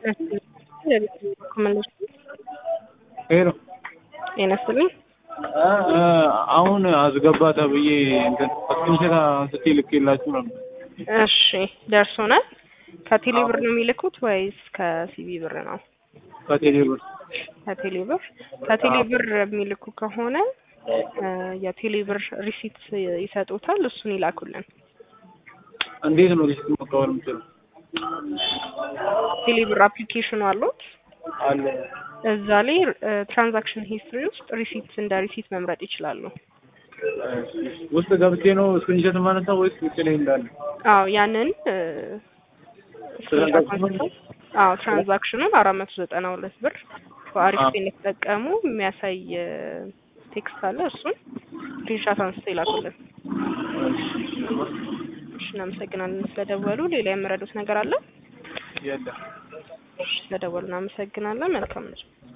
ሄሎ ጤና ይስጥልኝ። አሁን አስገባ ተብዬ እንትን ስክሪንሾት አንስቼ ልኬላችሁ ነበር። እሺ ደርሶናል። ከቴሌ ብር ነው የሚልኩት ወይስ ከሲቢ ብር ነው? ከቴሌ ብር ከቴሌ ብር ከቴሌ ብር የሚልኩ ከሆነ የቴሌ ብር ሪሲት ይሰጡታል። እሱን ይላኩልን። እንዴት ነው ሪሲት መቀበል የምችለው? ቴሌ ብር አፕሊኬሽኑ አሉት። አለ እዛ ላይ ትራንዛክሽን ሂስትሪ ውስጥ ሪሲት እንደ ሪሲት መምረጥ ይችላሉ። ውስጥ ገብቼ ነው ስክሪንሾት የማነሳው ወይስ ውጭ ላይ እንዳለ? አዎ ያንን ትራንዛክሽኑን? አዎ ትራንዛክሽኑን አራት መቶ ዘጠና ሁለት ብር በአሪፍ እንደተጠቀሙ የሚያሳይ ቴክስት አለ። እሱን ስክሪንሻት አንስቶ ይላኩልን። እሺ እናመሰግናለን ስለደወሉ። ሌላ የምረዱት ነገር አለ? የለም። ስለደወሉ እናመሰግናለን። መልካም ነው።